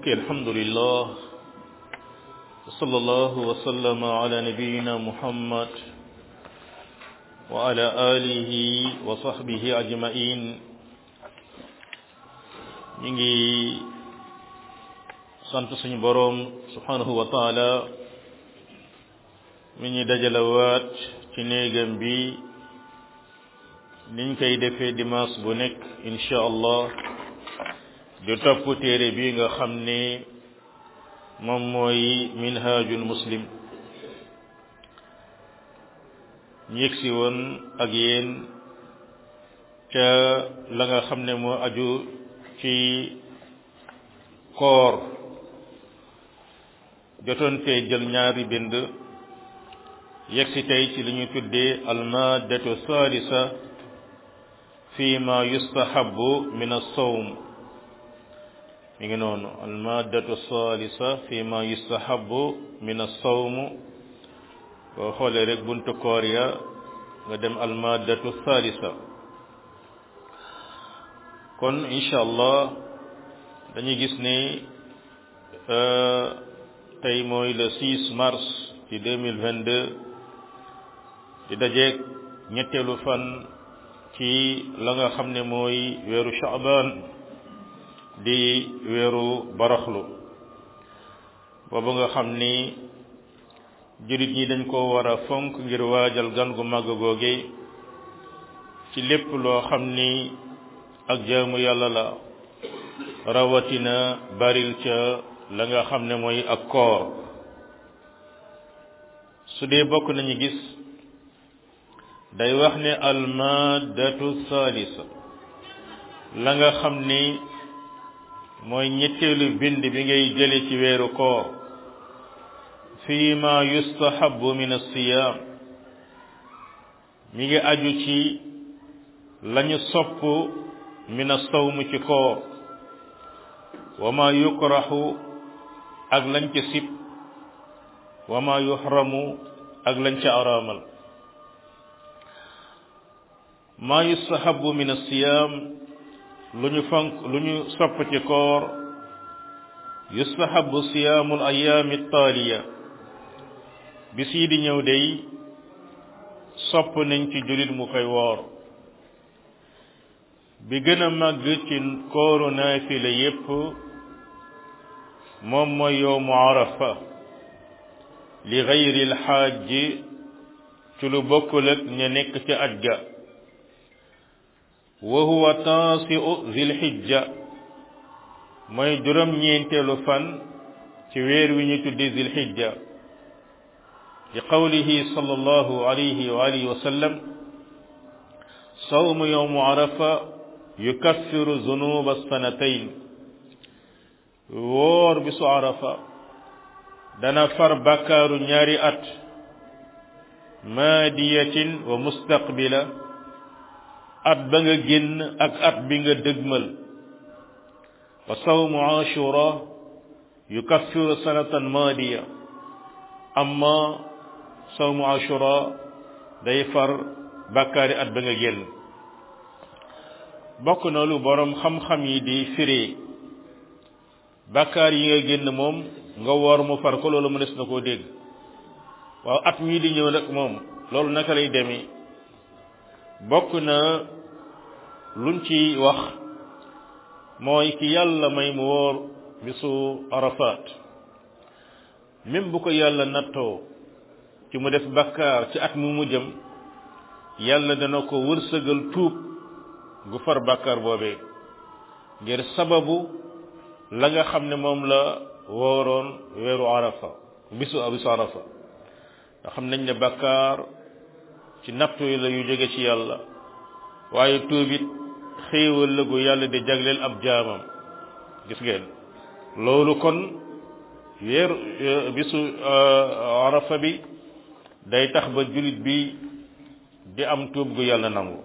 mbokki alhamdulillah wa sallallahu wa sallama ala nabiyina muhammad wa ala alihi wa sahbihi ajmain ñu ngi sant suñu boroom subhanahu wa taala mi ñu dajalawaat ci néegam bi niñ koy defee dimanche bu nekk insha allah di topp téere bi nga xam ne moom mooy minhajul muslim ñu yegsi woon ak yéen ca la nga xam ne moo aju ci koor jotoon fee jël ñaari bind yegsi tey ci li ñu tuddee almadatu salisa fi ma yustahabu min as-sawm mi ngi noonu almadatu salisa fi ma yustahabu min as-sawm boo xoolee rek buntu koor ya nga dem almadatu salisa kon incha allah dañuy gis ne tey mooy le 6 mars ci 2022 di dajeeg ñetteelu fan ci la nga xam ne mooy weeru Shaaban di weeru baraxlu boobu nga xam ni jullit ñi dañ ko war a fonk ngir waajal gan gu màgg googe ci lépp loo xam ni ak jaamu yàlla la rawatina baril ca la nga xam ne mooy ak koor su dee bokk nañu gis day wax ne almadatu salisa la nga xam ni mooy ñetteelu bind bi ngay jële ci weeru koor fii ma yustahabu min as-siyam mi ngi aju ci lañu sopp min as-sawm ci koor wa ma yukrahu ak lañ ca sib wa ma yuhramu ak lañ ca araamal ma yustahabu min as-siyam lu ñu fonk lu ñu sopp ci koor yustahabu siyaamul ayaami taaliya bis yi di ñëw day sopp nañ ci jullit mu koy woor bi gën a màgg ci kooru naafila yépp moom mooy yowmu arafa li gayri alxaaji ci lu bokkul ak ña nekk ca aj ga wa huwa taasiu zilhijja mooy juróom ñeenteelu fan ci weer wi ñu tudde zilhijja li qawlihi sallallahu alayhi wa alihi wa sallam sawmu yowmu arafa yukaffiru zunuba sanatayn woor bisu arafa dana far bakkaaru ñaari at maadiyatin wa mustaqbila at ba nga génn ak at bi nga dëgmal wa sawmu ashura yukaffiru sanatan maadiya amma sawmu ashura day far bàkkaari at ba nga génn bokk na lu boroom xam-xam yi di firi bàkkaar yi nga génn moom nga woor mu far ko loolu mënees na koo dégg waaw at mii di ñëw nag moom loolu naka lay demee bokk na luñ ci wax mooy ki yàlla may mu woor bisu arafat même bu ko yàlla nattoo ci mu def bakkaar ci at mu mu jëm yàlla dana ko wërsëgal tuub gu far bakkaar boobee ngir sababu la nga xam ne moom la wooroon weeru arafa bisu bisu arafa nga xam nañ ne bakkaar ci nattu yi la yu jóge ci yàlla waaye tuubit xéewal la gu yàlla di jagleel ab jaamam gis ngeen loolu kon weer bisu arafa bi day tax ba jullit bi di am tuub gu yàlla nangu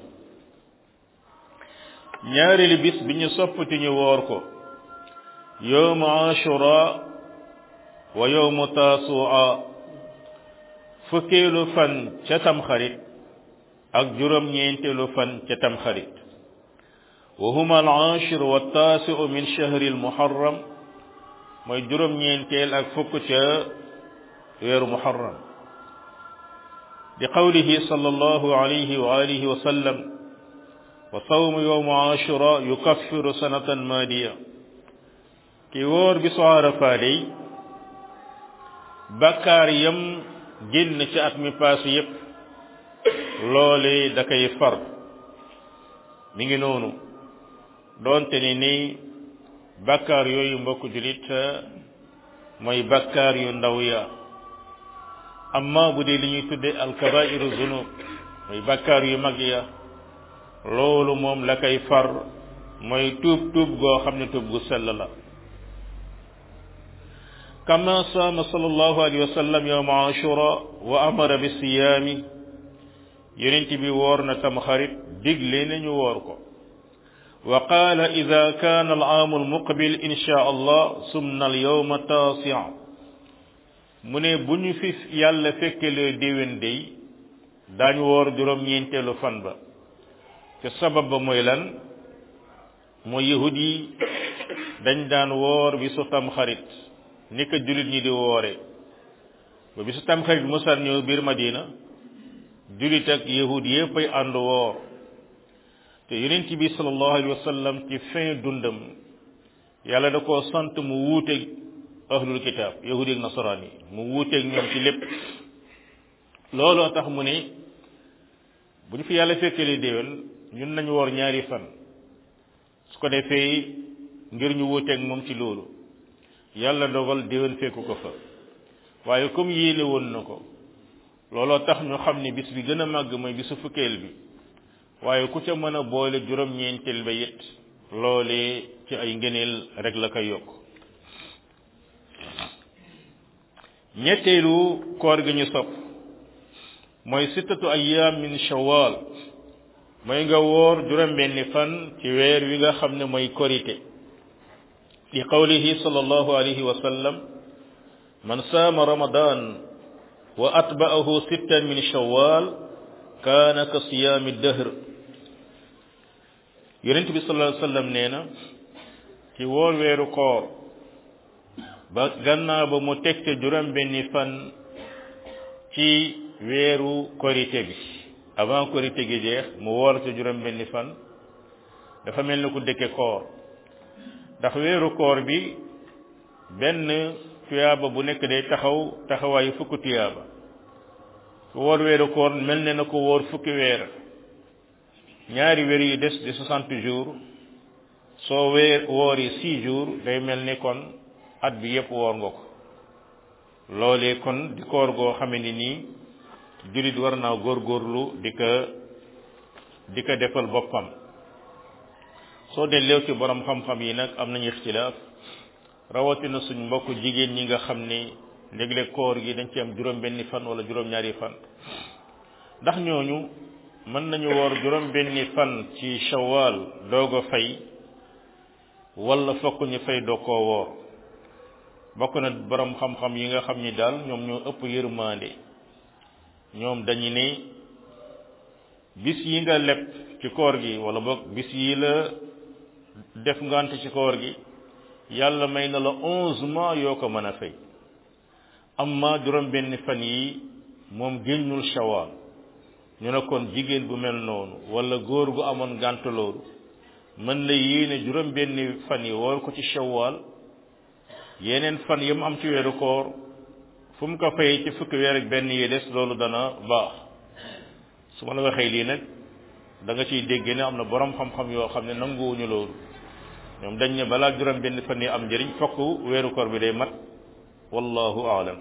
ñaareelu bis bi ñu soppati ñu woor ko yowmu ashura wa yowmu tasua fukkeelu fan ca tamxarit ak juróom-ñeenteelu fan ca tamxarit wa huma al ashir wa taasiu min shahri al muharram mooy juróom-ñeenteel ak fukk ca weeru muharram bi qawlihi sallallahu alayhi wa alihi wa sallam wa sawmu yowmu ashura yukaffiru sanatan maadiya ki wóor bi su Arafa day bakkaar yam génn ci at mi paase yépp loole da koy far mi ngi noonu doonte ni ni bakkaar yooyu mbokk julit mooy bakkaar yu ndaw ya amma bu dee li ñuy tudde alkabairu zunub mooy bakkaar yu mag ya loolu moom la koy far mooy tuub tuub goo xam ne tuub gu sell la kama saama sallallahu alayhi wa sallam yawma ashura wa amara bi siyaami yonent bi woor na tam xarit digle nañu woor ko wa qaala ida kaana al aamu al muqbil insha allah sumna al yawma taasi'a mu ne bu ñu fi yàlla fekkelee déwén day daañu woor juróom-ñeenteelu fan ba te sabab ba mooy lan mooy yahud yi dañ daan woor bi su tam xarit ni ko jullit ñi di woore ba bi su tam xarit musal ñëw biir madina jullit ak yahud yépp ay ànd woor te yonent bi sallallahu alayhi wa sallam ci fin dundam yàlla da koo sant mu wuuteeg ahlul kitaab yahud ak nasaraan yi mu wuuteeg ñoom ci lépp looloo tax mu ne bu ñu fi yàlla fekkelee déwén ñun nañu woor ñaari fan su ko defee ngir ñu wuuteeg moom ci loolu yàlla dogal déwén fekku ko fa waaye comme yéene woon na ko looloo tax ñu xam ne bis bi gën a màgg mooy bisu fukkeel bi waaye ku ca mën a boole juróom-ñeenteel ba it loolee ci ay ngëneel rek la koy yokk ñetteelu koor gi ñu sopp mooy sittatu ayyaam min shawwal mooy nga woor juróom-benni fan ci weer wi nga xam ne mooy korite li qawlihi sallallahu alayhi wa sallam man saama ramadan wa atba'ahu sittan min shawwal kaana ka siyaami dahr yonent bi sallallahu alayhi wa sallam nee na ci woor weeru koor ba gannaaw ba mu teg ca juróom benni fan ci weeru korite bi avant korite gi jeex mu woor ca juróom benni fan dafa mel ni ku dëkke koor ndax weeru koor bi benn tuyaaba bu nekk day taxaw taxawaayu fukki tuyaaba ku woor weeru koor mel ne na ko woor fukki weer ñaari weer yu des di soixante jours soo weer woori six jours day mel ni kon at bi yépp woor nga ko loolee kon di koor goo xame ni nii jullit war naa góorgóorlu di ko di ko defal boppam soo delleew ci borom xam-xam yi nag am nañu ixtilaaf rawatina suñ mbokk jigéen ñi nga xam ne léeg-léeg koor gi dañ ci am juróom-benni fan wala juróom-ñaari fan ndax ñooñu mën nañu woor juróom-benni fan ci shawwal doog a fay wala fokk ñu fay doo koo woor bokk na borom xam-xam yi nga xam ni daal ñoom ñoo ëpp yërmande ñoom dañu ne bis yi nga leb ci koor gi wala boog bis yi la def ngant ci koor gi yàlla may na la onze mois yoo ko mën a fay amma juróom benn fan yi moom génnul shawal ñu ne kon jigéen bu mel noonu wala góor gu amoon ngànt loolu mën la yéene juróom benn fan yi woor ko ci shawal yeneen fan yi mu am ci weeru koor fu mu ko fay ci fukki weer ak benn yi des loolu dana baax su ma la waxee lii nag da nga ciy dégg ne am na borom xam-xam yoo xam ne nanguwuñu loolu ñoom dañ ne balaa juróom benn fan yi am njëriñ fokk weeru koor bi day mat wallahu aalam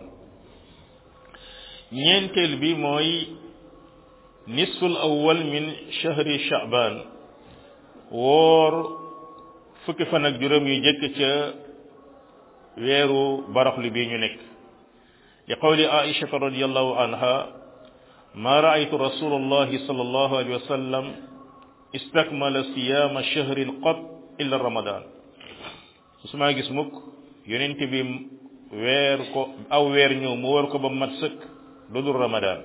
ñeenteel bi mooy nisful awwal min shahri sha'ban woor fukki fan ak juróom yu jëkk ca weeru baraxlu bi ñu nekk li qawli aisha radiyallahu anha ma ra'aytu rasulallahi sallallahu alayhi wa sallam istakmala siyama shahrin qat illa ramadan musuma gis mukk yonent bi weer ko aw weer ñëw mu war ko ba mat sëkk lu dul ramadan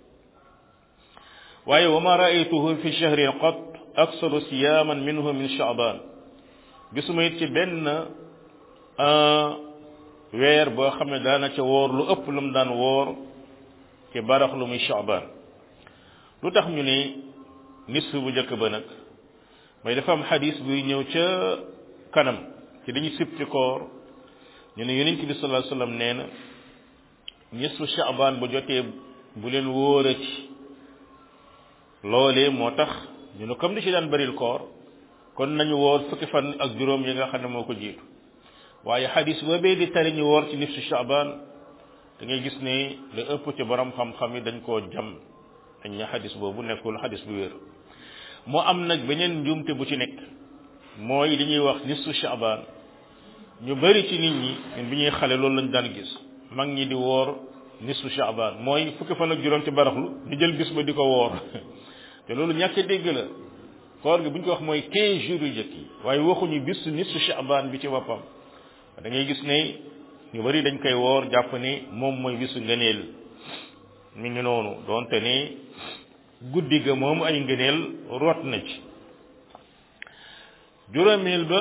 waaye wa ma ra'aytuhu fi shahrin qat aksaru siyaman minhu min sha'ban gisuma it ci benn weer boo xam ne daana ca woor lu ëpp lu mu daan woor ci barax lu muy Shaaban lu tax ñu ne nisf bu njëkk ba nag mooy dafa am xadis buy ñëw ca kanam ci dañu sib ci koor ñu ne yonent bi sallallahu alayhi wasallam nee na nisfu Shaaban bu jotee bu leen wóorati loolee moo tax ñu ne comme di ci daan bëril koor kon nañu woor fukki fan ak juróom yi nga xam ne moo ko jiitu waaye xadis boobee di tari ñu woor ci nisfu Shaaban da ngay gis ne lu ëpp ci borom xam-xam yi dañ koo jam dañ ne xadis boobu nekkul xadis bu wér moo am nag beneen njuumte bu ci nekk mooy li ñuy wax nisfu Shaaban ñu bari ci nit ñi ñun bi ñuy xale loolu lañ daan gis mag ñi di woor nisfu Shaaban mooy fukki fan ak juróom ci baraxlu ñu jël bis ba di ko woor te loolu ñàkk dégg la koor gi bu ñu ko wax mooy 15 jours yu jëkk yi waaye waxuñu bis nisfu Shaaban bi ci boppam da ngay gis ne ñu bari dañ koy woor jàpp ne moom mooy bisu ngëneel mi ngi noonu doonte ne guddi ga moom ay ngëneel root na ci juróomeel ba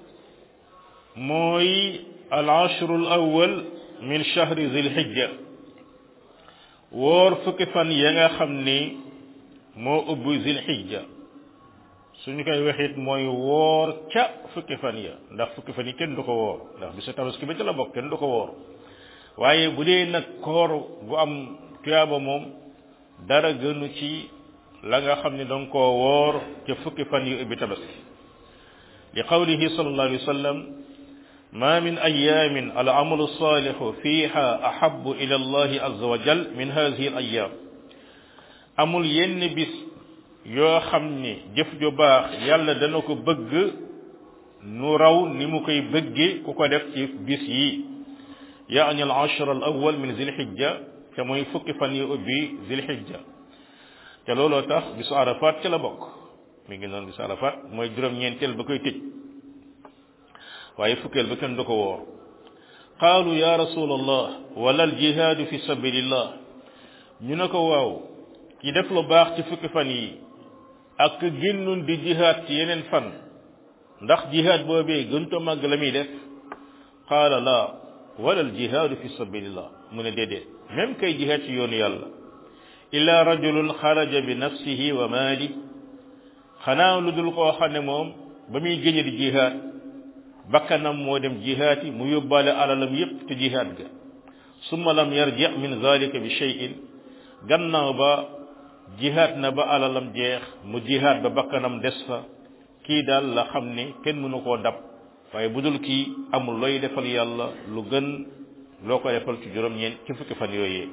mooy al ashrul awwal min shahri zil hijja woor fukki fan ya nga xam ni moo ubbi zil hijja suñu koy waxit mooy woor ca fukki fan ya ndax fukki fan yi kenn du ko woor ndax bisu tabaski ba ca la bokk kenn du ko woor waaye bu dee nag koor gu am tuyaaba moom dara gënu ci la nga xam ne danga koo woor ca fukki fan yu ubbi tabaski li qawlihi sallallahu alayhi wa sallam ma min ayamin al amalu salihu fiha ahabu ila allahi azza wa jal min hadihi al ayam amul yenn bis yoo xam ni jëf ju baax yàlla dana ko bëgg nu raw ni mu koy bëgge ku ko def ci bis yi yaani al ashra al awwal min zilhijja te mooy fukki fan yi ubbi zilhijja te looloo tax bisu arafat ca la bokk mi ngi noonu bisu arafat mooy juróom-ñeenteel ba koy tëj waaye fukkeel ba kenn du ko woor qaalu ya rasul allah wala al jihaadu fi sabilillah ñu ne ko waaw ki def lu baax ci fukki fan yi ak génnun di jihaad ci yeneen fan ndax jihaad boobee gënto màgg la muy def qaala laa wala al jihaadu fi sabilillah mu ne déedéet même kay jihaad ci yoonu yàlla illa rajulun xaraja bi nafsihi wa maali xanaa lu dul koo xam ne moom ba muy génne di jihaad bakkanam moo dem jihaad yi mu yóbbaale alalam yépp te jihaad ga summa lam yarji min zalika bi shay'in gannaaw ba jihaad na ba alalam jeex mu jihaad ba bakkanam des fa kii daal la xam ne kenn mënu koo dab waaye bu dul kii amul looy defal yàlla lu gën loo ko defal ci juróom-ñeent ci fukki fan yooyee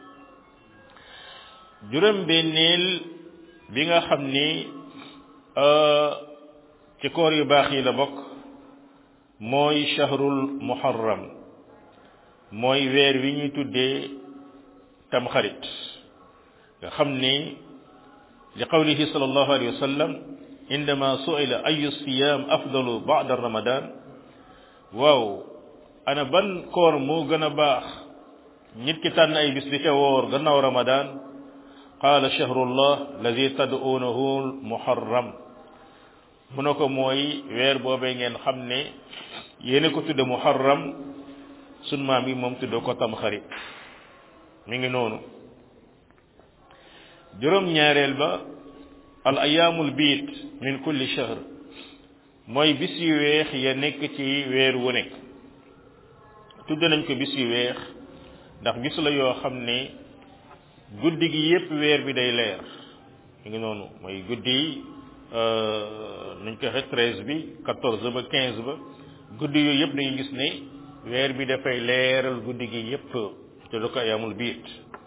juróom-benneel bi nga xam ni ci koor yu baax yi la bokk mooy shahrul muharram mooy weer wi ñuy tuddee tamxarit nga xam ni li qawlihi sallallahu alayhi wa sallam indama su'ila ayu siyam afdalu ba'da ramadan waaw ana ban koor moo gën a baax nit ki tànn ay bis di ca woor gannaaw ramadan qaala shahrullah alladi tad'uunahu muharram mu ne ko mooy weer boobee ngeen xam ne yéena ko tudde muharram sun maam yi moom tudde ko tamxarit mi ngi noonu juróom ñaareel ba al ayaamul biit min kulli shahr mooy bis yu weex ya nekk ci weer wu nekk tudd nañ ko bis yu weex ndax bis la yoo xam ne guddi gi yépp weer bi day leer mi ngi noonu mooy guddi yi nuñ ko waxee treize bi quatorze ba quinze ba guddi yooyu yépp dañuy gis ne weer bi dafay leeral guddi gi yépp te du ko ayaamul biit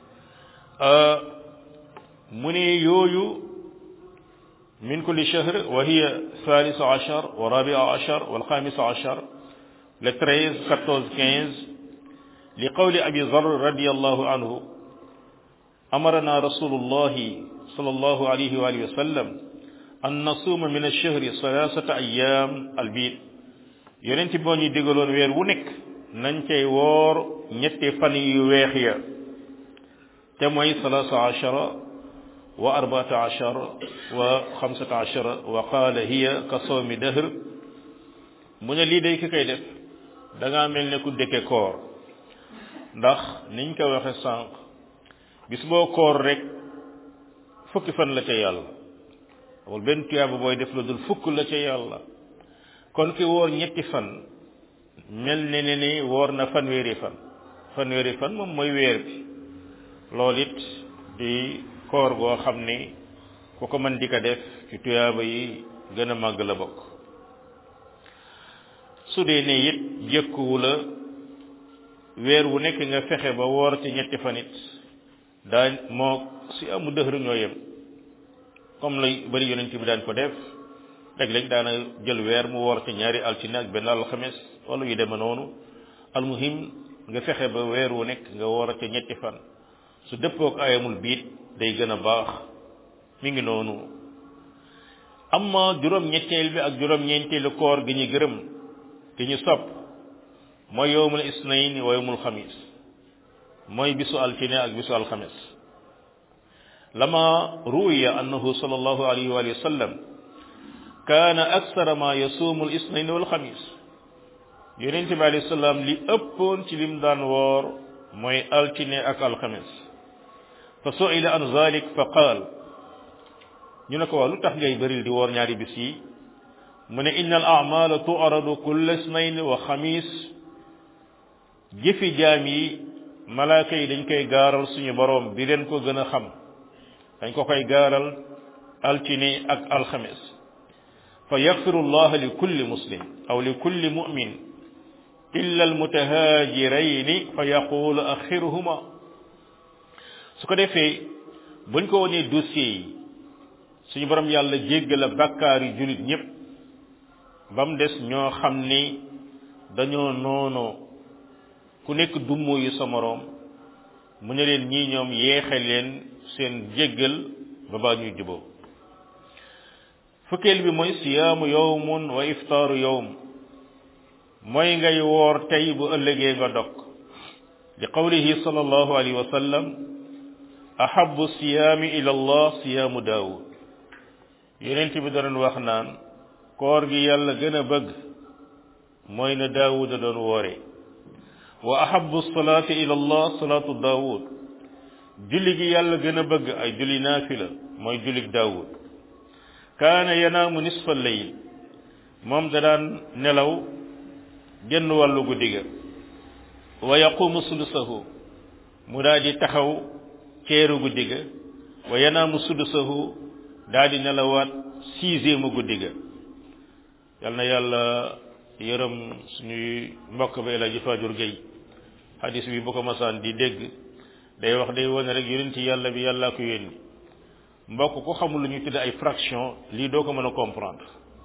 mu ne yooyu min kulli shahr wa hiya thalith ashar wa rabia ashar wal khamis ashar le treize quatorze quinze li qawli abi dhar radiyallahu anhu amarana rasulullahi sallallahu alayhi wa alihi wa sallam an nasuma min ash-shahri thalathata ayyam al-bid yonent boo ñu digaloon weer wu nekk nañ cay woor ñetti fan yu weex ya te mooy thalatha ashara wa arbata ashar wa xamsata ashara wa qaala hiya ka sawmi dahr mu ne lii day ki koy def da ngaa mel ne ku dëkke koor ndax niñ ko waxe sànq bis boo koor rek fukki fan la ca yàlla amul benn tuyaaba booy def la dul fukk la ca yàlla kon ki woor ñetti fan mel ne ne ni woor na fanweeri fan fanweeri fan moom mooy weer bi loolu it di koor goo xam ni ku ko mën di ko def ci tuyaaba yi gën a màgg la bokk su dee ne it jëkkuwu la weer wu nekk nga fexe ba woor ci ñetti fan it daa moo si amu dëxëru ñoo yem comme lay bari yonent bi daan ko def léeg-léeg daana jël weer mu woor ci ñaari altine ak benn alxames wala yu deme noonu almuhim nga fexe ba weer wu nekk nga woor ci ñetti fan su dëppook ayamul biit day gën a baax mi ngi noonu amma juróom ñetteel bi ak juróom ñeenteelu koor gi ñu gërëm gi ñu sopp mooy yowmul isnayn wa yowmul xamis mooy bisu altine ak bisu alxames lama ruwiya annahu sallallahu alayhi wa sallam kaana aksara ma yasuumu al isnayn wal xamis yonente bi alayhi salaam li ëppoon ci lim daan woor mooy altine ak alxames fa suila an zalik fa qaal ñu ne ko waa lu tax ngay bëril di woor ñaari bis yi mu ne inna al amala tu'radu kulla isnayn wa xamis jëfi jaam yi malaaka yi dañ koy gaaral suñu boroom bi leen ko gën a xam dañ ko koy gaaral altine ak alxames fa yaxfiru allah li kulli muslim aw li kulli mu'min illa almutahaajirayni fa yaqulu axiruhuma su ko defee buñ ko wonee dossier yi suñu borom yàlla jéggal a bàkkaar yi jullit ñépp ba mu des ñoo xam ni dañoo noonoo ku nekk dummoo yu sa moroom mu ne leen ñii ñoom yeexe leen seen jéggal ba baa ñuy juboo fukkeel bi mooy siyaamu yowmun wa iftaaru yowm mooy ngay woor tey bu ëllëgee nga dog li qawlihi sallallahu alayhi wa sallam ahabu siyaami ila allah siyaamu daawud yonent bi doon wax naan koor gi yàlla gën a bëgg mooy na daawuda doon woore wa ahabu salaati ila allah salaatu daawud julli gi yàlla gën a bëgg ay julli naafila mooy jullig daawud kaana yanaamu nisfa layl moom da daan nelaw genn wàllu guddi ga wa yaqumu sulusahu mu daal di taxaw ceeru guddi ga wa yanaamu sulusahu daal di nelawaat sixième guddi ga yal na yàlla yërëm suñuy mbokk ba El Hadj Fajur Gueye hadis bi bu ko masaan di dégg day wax day wane rek yonent yàlla bi yàllaa ko yónni mbokk ko xamul lu ñu tudde ay fraction lii doo ko mën a comprendre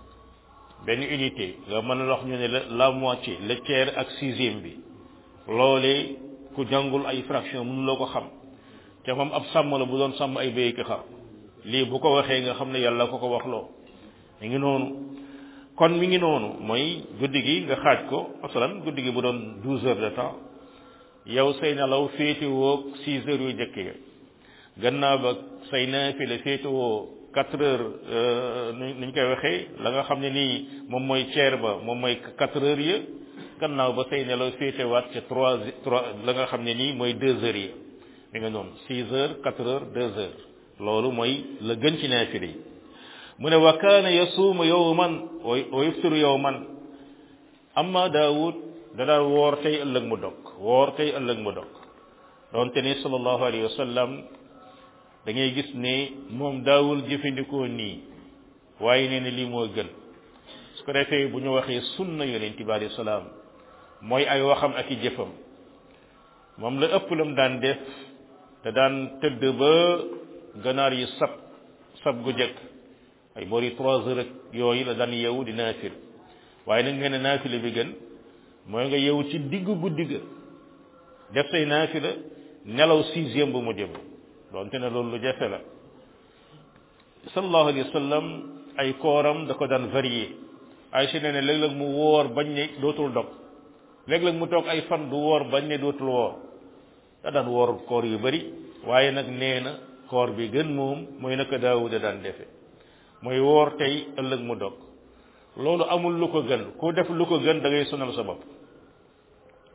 benn unité nga mën a wax ñu ne la la moitié le tiers ak sixième bi loolee ku jàngul ay fraction mënuloo ko xam te moom ab sàmm la bu doon sàmm ay béy ki xar lii bu ko waxee nga xam ne yàlla ko ko wax loo mi ngi noonu kon mi ngi noonu mooy guddi gi nga xaaj ko masalan guddi gi bu doon douze heures de temps yow say nelaw féete woo six heures yu jëkk ya gannaaw ba say naafila féete woo quatre heures nuñ koy waxee la nga xam ne nii moom mooy ceer ba moom mooy quatre heures ya gannaaw ba say nelaw féete waat ca trois trois la nga xam ne nii mooy deux heures ya mi nga noonu six heures quatre heures deux heures loolu mooy la gën ci naafila yi mu ne wa kaana yasuumu yowman wa yuftiru yowman amma daawud da daan woor tey ëllëg mu dog woor tey ëllëg mu dog doonte ni sallallahu alayhi wa sallam da ngay gis ne moom daawul jëfandikoo nii waaye nee na lii moo gën su ko defee bu ñu waxee sunna yonent bi alayhi salaam mooy ay waxam ak i jëfam moom la ëpp lam daan def te daan tëdd ba ganaar yi sab sab gu jëkk ay boori trois heures ak yooyu la daan yeewu di naafil waaye nag nga ne naafila bi gën mooy nga yeewu ci diggu guddi ga def say naafila nelaw sixième bu mu jëm doonte ne loolu lu jafe la sallallahu alayhi wa sallam ay kooram da ko daan varié Aysa nee ne léeg-léeg mu woor bañ ne dootul dog léeg-léeg mu toog ay fan du woor bañ ne dootul woor da daan woor koor yu bari waaye nag nee na koor bi gën moom mooy naka Daawuda daan defe mooy woor tey ëllëg mu dog loolu amul lu ko gën ku def lu ko gën da ngay sonal sa bopp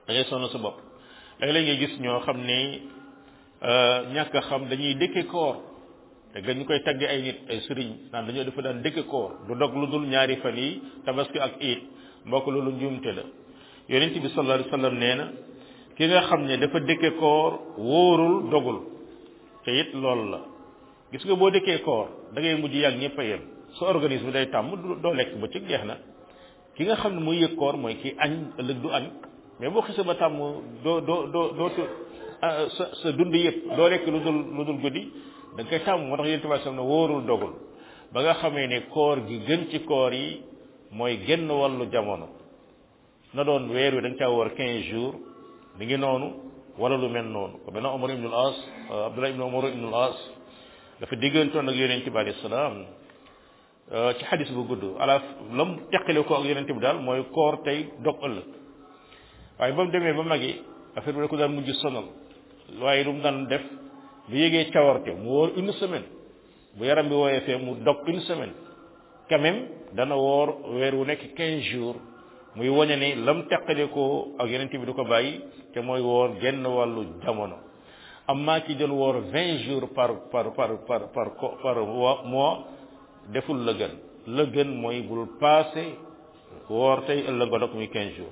da ngay sonn sa bopp léeg-léeg ngay gis ñoo xam ne ñàkk a xam dañuy dëkke koor te dañu koy tagge ay nit ay sëriñ naan dañoo dafa daan dëkke koor du dog lu dul ñaari fan yi tabaski ak iit mbokk loolu njuumte la yonent bi sallallahu alayhi wasallam nee na ki nga xam ne dafa dëkke koor wóorul dogul te it loolu la gis nga boo dëkkee koor da ngay mujj yàgg ñëpp a yem sa organisme day tàmm doo lekk ba ci jeex na ki nga xam ne muy yëg koor mooy ki añ ëllëg du añ mais boo xisee ba tàmm doo doo doo doo sa sa dund yëpp doo lekk lu dul lu dul guddi da nga koy tàmm moo tax yéen tamit sam ne wóorul dogul ba nga xamee ne koor gi gën ci koor yi mooy génn wàllu jamono na doon weer wi da nga caa war quinze jours mi ngi noonu wala lu mel noonu ko benn Omar ibnul As Abdullah ibn Omar ibnul As dafa diggantoon ak yonent bi alayhi salaam ci xadis bu gudd ala lam teqale ko ak yonent bi daal mooy koor tey dog ëllëg waaye ba mu demee ba magi affaire bi da ko daan mujj sonal waaye lu mu daan def bu yégee cawarte mu wóor une semaine bu yaram bi wooyee fee mu dog une semaine quand même dana woor weer wu nekk quinze jours muy wane ni lam teqale ko ak yonent bi du ko bàyyi te mooy woor genn wàllu jamono amma ki doon woor vingt jours par par par par par par mois deful la gën la gën mooy bul passé woor tey ëllëg nga dog muy quinze jours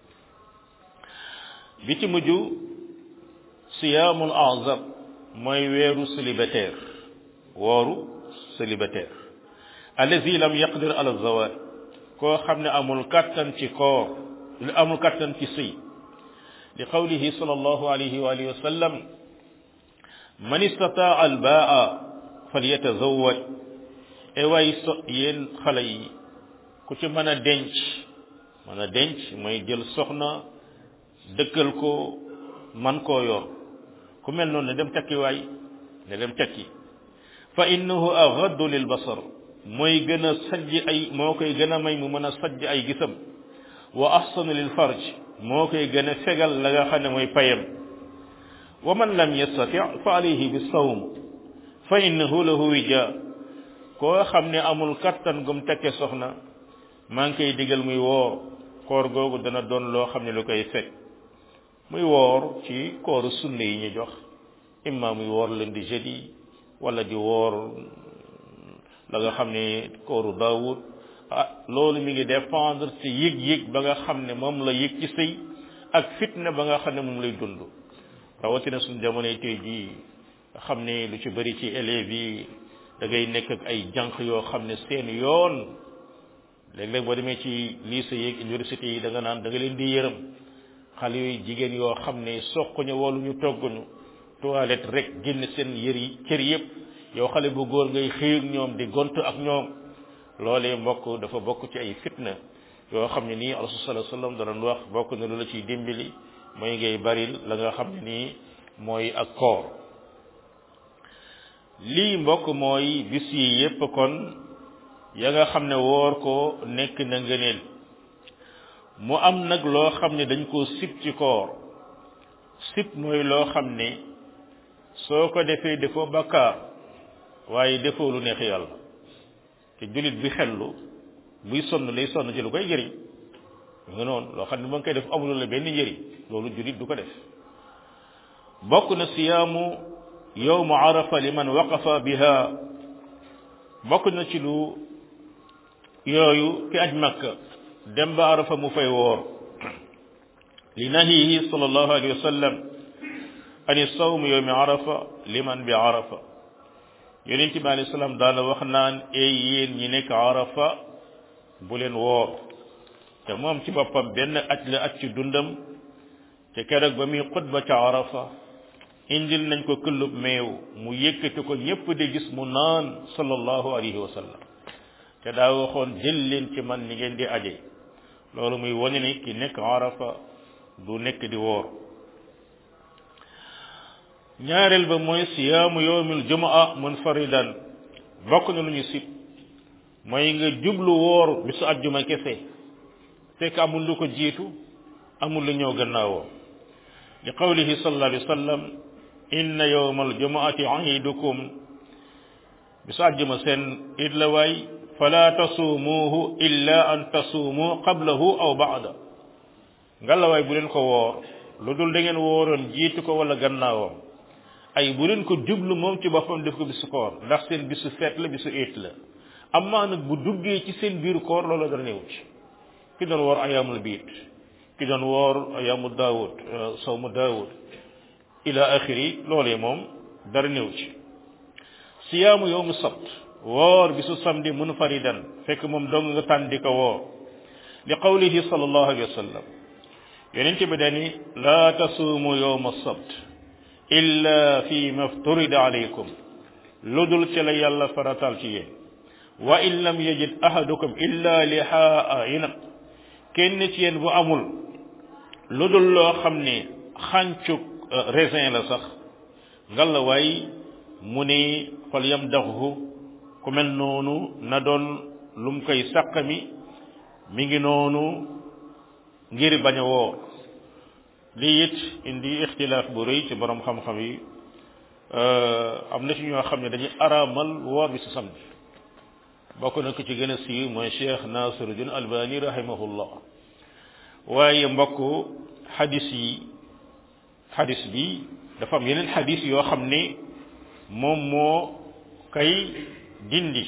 bi ci mujj siyaamul azab mooy weeru célibataire wooru célibataire allazi lam yaqdir ala zawaj koo xam ne amul kattan ci koor li amul kattan ci sëy li qawlihi sallallahu alayhi wa alihi wa sallam man istataa al baa falyatazawaj e waay so yéen xale yi ku ci mën a denc mën a denc mooy jël soxna dëkkal ko man koo yor ku mel noonu ne dem tekki waay ne dem tekki fa innahu aghaddu lil basar mooy gën a sajj ay moo koy gën a may mu mën a sajj ay gisam wa ahsanu lil farj moo koy gën a fegal la nga xam ne mooy payam wa man lam yastati fa alayhi bi sawm fa innahu lahu wija koo xam ne amul kattan gum tekke soxna maa ngi koy digal muy woor koor googu dana doon loo xam ne lu koy fekk muy woor ci kooru sunne yi ñu jox imma muy woor leen di jeudi wala di woor la nga xam ne kooru daawud ah loolu mi ngi dépendre ci yëg-yëg ba nga xam ne moom la yëg ci sëy ak fitna ba nga xam ne moom lay dund rawatina suñu jamonoy tey jii nga xam ne lu ci bëri ci élèves yi da ngay nekk ak ay jànq yoo xam ne seen yoon léeg-léeg boo demee ci lycée yeeg université yi da nga naan da nga leen di yërëm xale yooyu jigéen yoo xam ne soquñu wala ñu togguñu toilette rek génn seen yër yi cër yëpp yow xale bu góor ngay xëy ak ñoom di gont ak ñoom loolee mbokk dafa bokk ci ay fitna yoo xam ne nii rasul sallallahu alayhi wasallam danañ wax bokk na lu la ciy dimbali mooy ngay baril la nga xam ne nii mooy ak koor lii mbokk mooy bis yi yépp kon ya nga xam ne woor ko nekk na ngëneel mu am nag loo xam ne dañ koo sib ci koor sib mooy loo xam ne soo ko defee defoo bakkaar waaye defoo lu neex yàlla te jullit bi xellu buy sonn lay sonn ci lu koy jëriñ nga noonu loo xam ne ba nga koy def amul la benn njëriñ loolu jullit du ko def bokk na siyaamu yowmu arafa liman waqafa biha bokk na ci lu yooyu ki aj makka dem ba arafa mu fay woor li nahihi sallallahu alayhi wa sallam ani sawm yowmi arafa liman bi arafa yonent bi alayhi salaam daana wax naan ey yéen ñi nekk arafa bu leen woor te moom ci boppam benn aj la aj ci dundam te keroog ba muy xutba ca arafa indil nañ ko këllub meew mu yëkkati ko ñépp di gis mu naan sallallahu alayhi wa sallam te daa waxoon jël leen ci man ni ngeen di aje loolu muy wane ni ki nekk arafa du nekk di woor ñaareel ba mooy siyaamu yowmil jumaa munfaridan bokk na lu ñu sib mooy nga jublu woor bisu ajjuma kese fekk amul lu ko jiitu amul lu ñëw gannaawoo li qawlihi sallallahu alayhi wa sallam inna yowmal jumaati iidukum bisu ajjuma seen it la waay fala tasuumuuhu illa an tasuumu qablahu aw baada ngalawaay bu leen ko woor lu dul da ngeen wooroon jiitu ko wala gannaawam ay bu leen ko jublu moom ci boppam def ko bisu koor ndax seen bisu feet la bisu éet la amaa nag bu duggee ci seen biir koor loolu dara néew ci ki doon woor ayaamul biit ki doon woor ayaamu daawud sawmu daawud ila axiri loolee moom dara néew ci siyaamu yowmu sabt woor bisu samedi munfaridan fekk moom dong nga tànn di ko woor li qawlihi sallallahu alayhi wa sallam yonent bi dani laa tasuumu yowma sabt illa fi mafturida alaykum lu dul ci la yàlla faratal ci yéen wa in lam yajid ahadukum illa lihaa inab kenn ci yéen bu amul lu dul loo xam ne xàncuk raisin la sax ngalla waay mu ne fal yam daxu ku mel noonu na doon lum koy sàqami mi ngi noonu ngir bañ a woor lii it indi ixtilaaf bu rëy ci borom xam-xam yi am na ci ñoo xam ne dañuy araamal woor bi si samedi bokk na ko ci gën a siiw mooy cheikh nasiruddin albani rahimahullah waaye mbokk xadis yi xadis bi dafa am yeneen xadis yoo xam ne moom moo kay dindi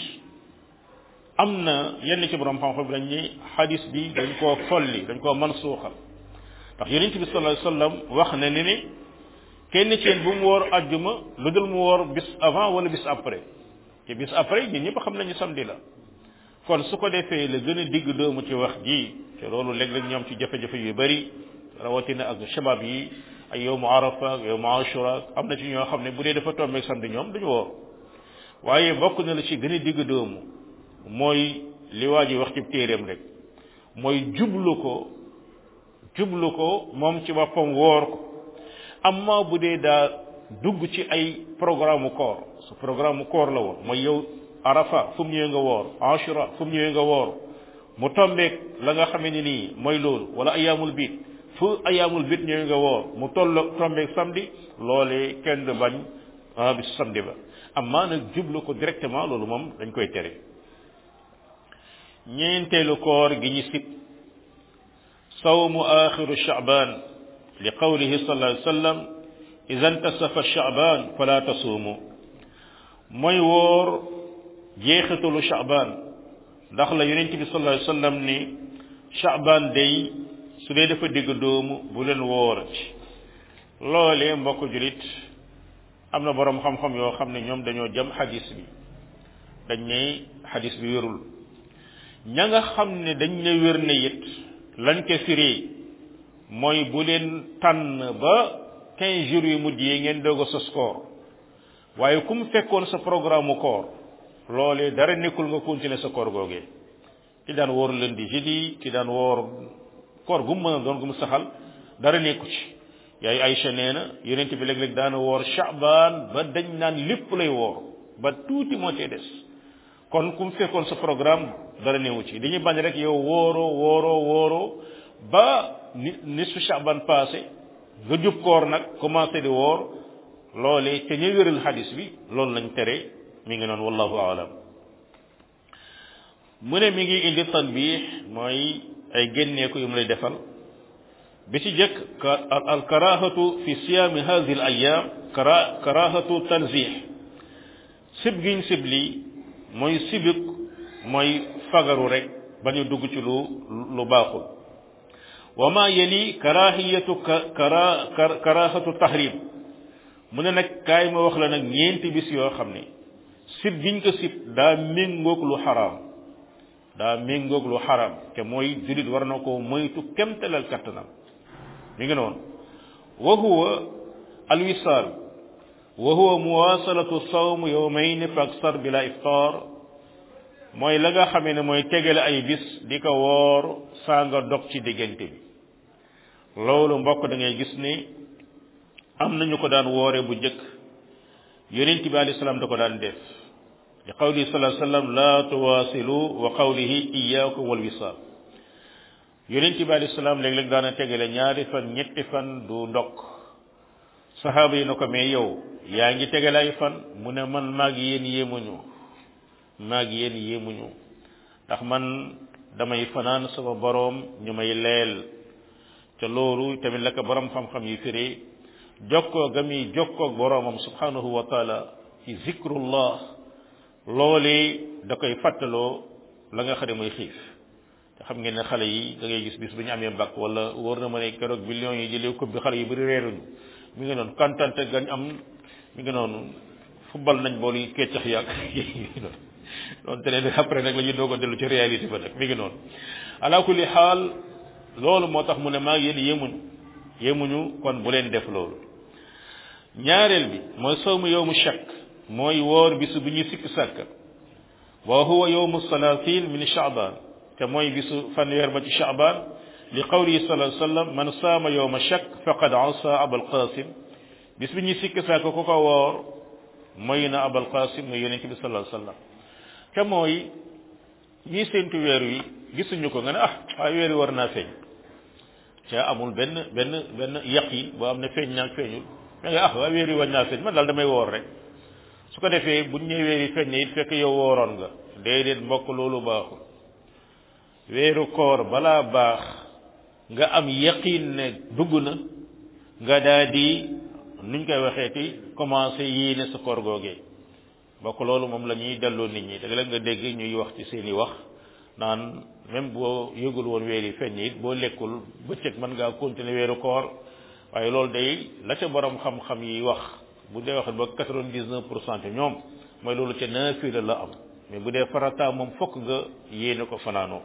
am na yenn ci borom xam-xam bi dañ ne xadis bi dañ koo folli dañ koo mansuuxal ndax yonent bi sallallahu alayhi wasallam wax na ne ne kenn ci yéen bu mu woor ajjuma lu dul mu woor bis avant wala bis après te bis après ñun ñëpp xam nañu samedi la kon su ko defee la gën a digg doomu ci wax ji te loolu léeg-léeg ñoom ci jafe-jafe yu bari rawatina ak shabab yi ay yowmu arafa ak yowmu ashura am na ci ñoo xam ne bu dee dafa tombeeg samedi ñoom duñu woor waaye bokk na la ci gën a digg doomu mooy li waa ji wax ci téeréem rek mooy jublu ko jublu ko moom ci boppam woor ko amma bu dee daa dugg ci ay programme koor su programme koor la woon mooy yow arafa fu mu ñëwee nga woor ashura fu mu ñëwee nga woor mu tombeeg la nga xamee ni nii mooy loolu wala ayaamul biit fu ayaamul biit ñëwee nga woor mu toll tombeeg samedi loolee kenn du bañ ah bis samedi ba amma nag jublu ko directement loolu moom dañ koy tere ñeenteelu koor gi ñu sib sawmu axiru shaaban li qawlihi sallallahu alayhi wa sallam ida intasafa shaaban fala tasuumu mooy woor jeexitalu shaaban ndax la yonent bi sallallahu alayhi wa sallam ni shaaban day su dee dafa digg doomu bu leen woorati loolee mbokk julit am na boroom xam-xam yoo xam ne ñoom dañoo jëm xadis bi dañ ne xadis bi wérul ña nga xam ne dañ ne wér ne it lañ ko firee mooy bu leen tànn ba quinze jours yu mujj yi ngeen doog a sos koor waaye ku mu fekkoon sa programme koor loolee dara nekkul nga continuer sa koor googee ki daan woor lundi jeudi ki daan woor koor gu mu mën a doon gu mu saxal dara nekku ci yaay Aïcha nee na yonent bi léeg-léeg daana woor Shaaban ba dañ naan lépp lay woor ba tuuti moo cee des kon ku mu fekkoon sa programme dara newu ci dañuy bañ rek yow wooroo wooroo wooroo ba ni nisfu Shaaban passé nga jub koor nag commencé di woor loolee te ñu wéral xadis bi loolu lañ tere mi ngi noonu wallahu aalam mu ne mi ngi indi tanbih mooy ay génneeku yu mu lay defal bi ci jëkk al karahatu fi siyaami hadihi al ayam kara karahatu tanzih sib giñ sib lii mooy sibik mooy fagaru rek bañu dugg ci lu lu baaxul wa ma yali karahiyatu kara karahatu tahrim mu ne nag kaay ma wax la nag ñeenti bis yoo xam ne sib giñ ko sib daa méngoog lu xaraam daa méngoog lu xaraam te mooy julit war na ko moytu kemtalal kattanam mi ngi noonu wa huwa alwisaal wa huwa muwasalatu sawm yawmayn fa aksar bila iftar mooy la nga xamee ne mooy tegale ay bis di ko woor saa nga dog ci diggante bi loolu mbokk da ngay gis ne am nañu ko daan woore bu njëkk yonent bi alayhi salaam da ko daan def li qawli sallallahu alayhi wasallam la tuwasilu wa qawlihi iyyakum wal wisal yonent bi alayhi salaam léeg-léeg daana tegale ñaari fan ñetti fan du ndokk saxaaba yi na ko mais yow yaa ngi tegale ay fan mu ne man maag yéen yéemuñu maag yéen yéemuñu ndax man damay fanaan sama boroom ñu may leel te loolu tamit la ko borom xam-xam yi firee jokkoo ga muy jokkoo boromam subhanahu wa taala ci zikrullah loolee da koy fàttaloo la nga xam ne mooy xiif te xam ngeen ne xale yi da ngay gis bis bu ñu amee mbàkk wala wóor na ma ne keroog millions yi jëlee coupe bi xale yi bëri reeruñu mi ngi noonu kantante gañ am mi ngi noonu football nañ bool yi keccax yàgg doon te ne après nag la ñu doog a dellu ci réalité ba nag mi ngi noonu ala kulli xaal loolu moo tax mu ne maa yéen yemuñu yemuñu kon bu leen def loolu ñaareel bi mooy sawmu yowmu shakk mooy woor bisu bu ñuy sikk sàkk wa huwa yowmu salatin min shaaban te mooy bisu fanweer ba ci shaaban li qawlihi sallallahu alayhi wasallam man saama yowma shakk faqad asa abal qasim bis bi ñuy sikk sàkk ku ko woor mooy na abal qasim mooy yonente bi sallallahu alayhi wasallam te mooy ñii séentu weer wi gisuñu ko nga ne ah waaye weer wi war naa feeñ ca amul benn benn benn yaqin boo am ne feeñ naag feeñul mais ah waaye weer wi war naa feeñ man daal damay woor rek su ko defee buñ ñëwee weer yi feeñ ne it fekk yow wooroon nga déedéet mbokk loolu baaxul weeru koor balaa baax nga am yaqin ne dugg na nga daal di nuñ koy waxeeti commencé yéene sa koor googee bokk loolu moom la ñuy delloo nit ñi dëgg la nga dégg ñuy wax ci seeni wax naan même boo yëgul woon weer yi feeñ it boo lekkul bëccëg mën ngaa continuer weeru koor waaye loolu day la ca borom xam-xam yi wax bu dee wax ba quatre-vingt-dix-neuf pour cent ñoom mooy loolu ca naafila la am mais bu dee farata moom fokk nga yéene ko fanaanoo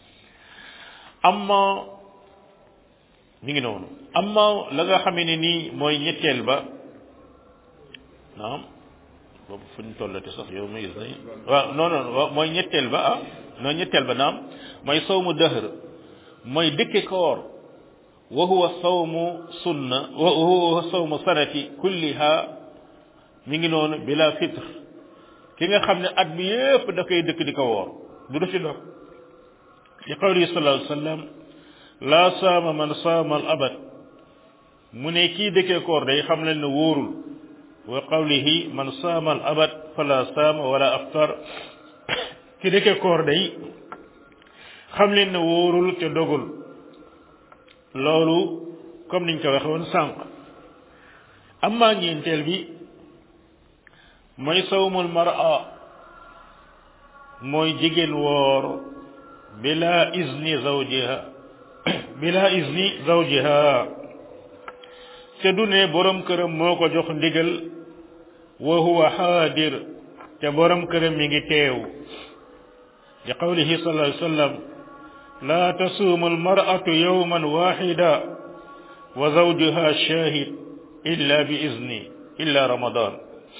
amma mi ngi noonu amma la nga xamee ne nii mooy ñetteel ba naam boobu fu ñu tollate sax yow ma gis nañ waaw non non mooy ñetteel ba ah non ñetteel ba naam mooy sawmu dëhr mooy dëkke koor wa huwa sawmu sunna wa huwa sawmu sanati kulliha mi ngi noonu bila fitre ki nga xam ne at bi yépp da koy dëkk di ko woor du du ci dog li qawli sallallahu alayhi wa sallam laa saama man saama al abad mu ne kii dëkkee koor day xam leen ne wóorul wa qawlihi man saama al abad fala saama wala aftar ki dëkkee koor day xam leen ne wóorul te dogul loolu comme niñ ko waxe woon sànq amma ñeenteel bi mooy sawmul mar'a mooy jigéen woor bila izni zawjiha bila izni zawjiha te du ne borom këram moo ko jox ndigal wa huwa xaadir te borom këram mi ngi teew li qawlihi sallallahu alayhi wa sallam la tasuumu almar'atu yawman waxida wa zawjuha shahid illa bi izni illa ramadan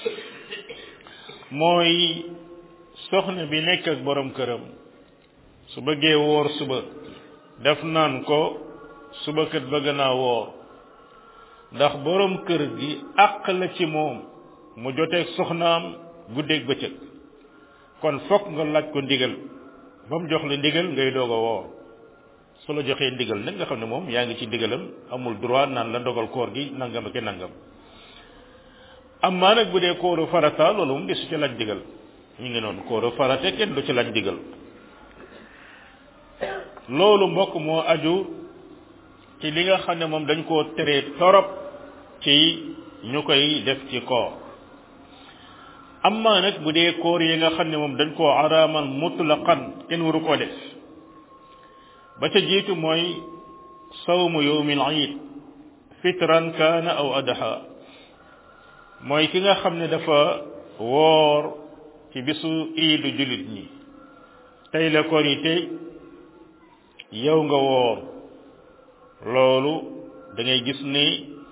mooy soxna bi nekk ak borom këram su bëggee woor suba def naan ko suba kat bëgg naa woor ndax borom kër gi àq la ci moom mu joteeg soxnaam guddeeg bëccëg kon fokk nga laaj ko ndigal ba mu jox la ndigal ngay doog a woor su la joxee ndigal nag nga xam ne moom yaa ngi ci ndigalam amul droit naan la ndogal koor gi nangam ak nangam amaa nag bu dee kooru farata loolu moom desu ci laaj ndigal ñu ngi noonu kooru farate kenn du ci laaj ndigal loolu mbokk moo aju ci li nga xam ne moom dañ koo teree torop ci ñu koy def ci koor amma nag bu dee koor yi nga xam ne moom dañ koo araamal mutlaqan kenn waru koo def ba ca jiitu mooy sawmu yawmil iid fitran kaana aw adha mooy ki nga xam ne dafa woor ci bisu iidu jullit ñi tey la korite yow nga woor loolu da ngay gis ni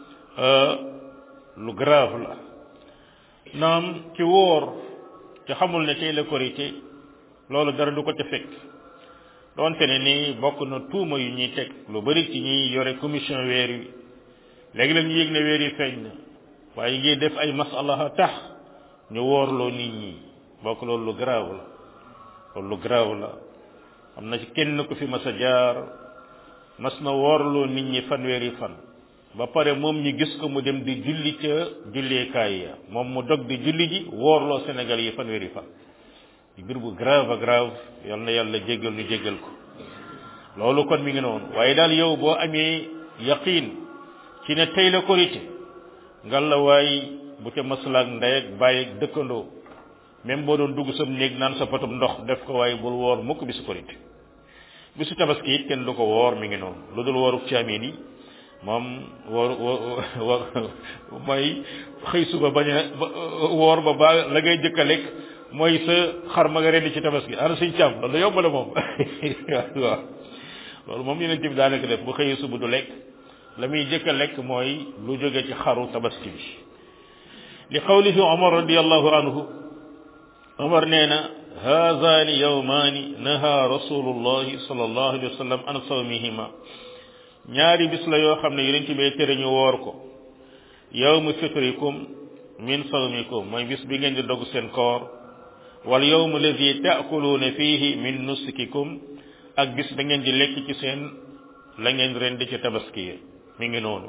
lu grave la naam ci woor ci xamul ne tey la korite loolu dara du ko ca fekk doonte ne ni bokk na tuuma yu ñuy teg lu bari ci ñuy yore commission weer wi léegi la ñu yëg ne weer yi feeñ na waaye ngi def ay masalaha tax ñu woorloo nit ñi bokk loolu lu grave la loolu lu grave la am na ci kenn ku fi mas a jaar mas na woorloo nit ñi fanweeri fan ba pare moom ñu gis ko mu dem di julli ca julleekaay ya moom mu dog di julli ji woorloo Sénégal yi fanweeri fan mbir bu grave grave yal na yàlla jéggal ñu jéggal ko loolu kon mi ngi noonu waaye daal yow boo amee yaqin ci ne tey la korité ngal la waay bu ca maslaak ndey ak bàyyi ak dëkkandoo même boo doon dugg sa néeg naan sa potum ndox def ko waaye bul woor mukk bisu korité bisu tabaski it kenn du ko woor mi ngi noonu lu dul wooru caamin yi moom woor woor mooy xëy suba bañ a woor ba ba la ngay jëkk a lekk mooy sa xar ma nga rendi ci tabaski ana suñ càmm loolu yomb la moom waaw loolu moom yeneen bi daanaka def bu xëyee suba du lekk la muy jëkk a lekk mooy lu jóge ci xaru tabaski bi li qawlihi omar radiallahu anhu omar nee na haazani yawmaani naha rasulullahi sallallahu alayhi wa sallam an sawmihima ñaari bis la yoo xam ne yeneen ci bee tere ñu woor ko yawmu fitrikum min sawmikum mooy bis bi ngeen di dogg seen koor wal yawmu alladi taakuluuna fihi min nusukikum ak bis da ngeen di lekk ci seen la ngeen rendi ci tabaski yi mi ngi noonu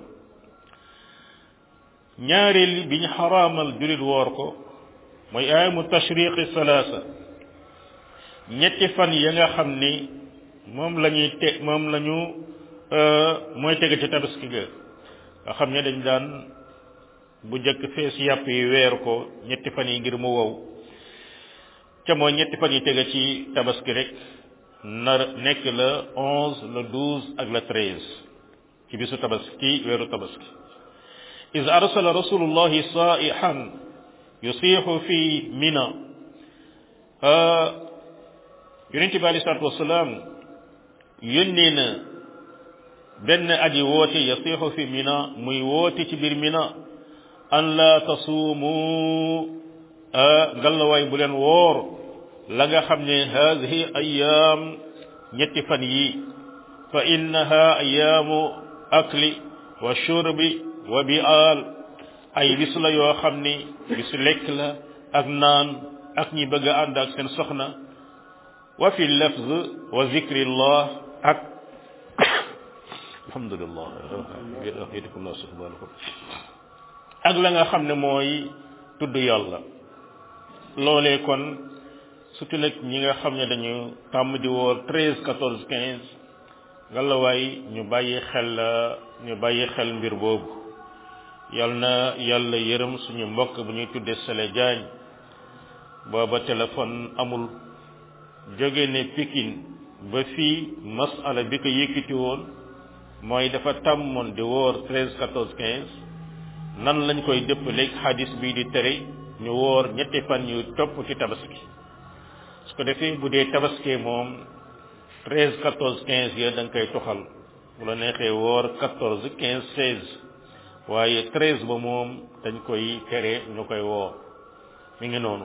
ñaareel bi ñu xaraamal julit woor ko mooy ayamu tashriqi salaasa ñetti fan ya nga xam ni moom la ñuy te moom la ñu mooy tege ci tabaski ga nga xam ne dañ daan bu njëkk fees yàpp yi weer ko ñetti fan yi ngir mu wow ca mooy ñetti fan yi tege ci tabaski rek nar nekk le onze le douze ak le treize ci bisu tabaski weeru tabaski is arsala rasulullahi saihan yusiixu fi mina yonente bi alei salatu wasalaam yónnee na benn aji woote yasiixu fi mina muy woote ci biir mina an la tasuumu ngallawaay bu leen woor la nga xam ne haadihi ayaam ñetti fan yi fa innaha ayaamu akli wa shurbi wa bi'aal ay bis la yoo xam ni bisu lekk la ak naan ak ñi bëgg a ànd ak seen soxna wa fi lafz wa zikrillah ak alhamdulillah yadikumullah subhanahu ak la nga xam ne mooy tudd yàlla loolee kon surtout nag ñi nga xam ne dañu tàmm di woor treize quatorze quinze ngalawaay ñu bàyyi xel ñu bàyyi xel mbir boobu yal na yàlla yërëm suñu mbokk bu ñuy tuddee Sele Diagne booba téléphone amul jóge ne Pikine ba fii masala bi ko yëkkati woon mooy dafa tàmmoon di woor treize quatorze quinze nan lañ koy dëppaleeg xadis bii di tere ñu woor ñetti fan yu topp ci tabaski su ko defee bu dee tabaski moom treize quatorze quinze ya da nga koy toxal bu la neexee woor quatorze quinze seize waaye treize ba moom dañ koy tere ñu koy woor mi ngi noonu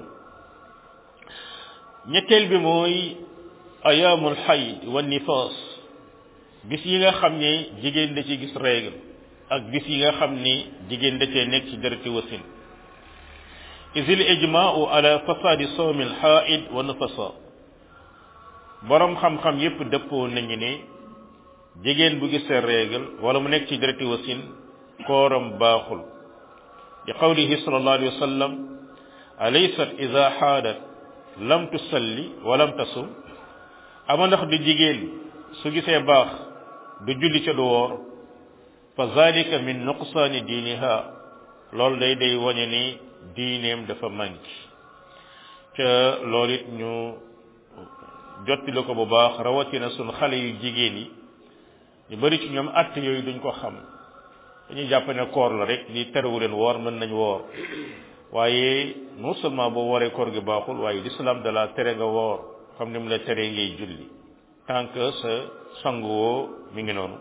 ñetteel bi mooy ayaamul xayd wa nifaas bis yi nga xam ne jigéen da ci gis règle ak bis yi nga xam ni jigéen da cee nekk ci dereti wasin isil ijmaau ala fasadi sawmi alxaid wa nafasa borom xam-xam yépp dëppoo nañu ne jigéen bu gisee règle wala mu nekk ci dereti wasin kooram baaxul bi qawlihi sallallahu alayhi wa sallam alaysat ida xaadat lam tusalli wa lam tasum ama ndax du jigéen su gisee baax du julli ca du woor fa zalika min nuqsaani diiniha loolu day day wañe ni diineem dafa manqué ca loolu it ñu jottali ko bu baax rawatina sun xale yu jigéen yi ñu bari ci ñoom att yooyu duñ ko xam dañuy jàpp ne koor la rek li terewu leen woor mën nañ woor waaye non seulement boo wooree koor gi baaxul waaye l'islam da la tere nga woor xam ni mu la teree ngay julli tant que sa sanguwoo mi ngi noonu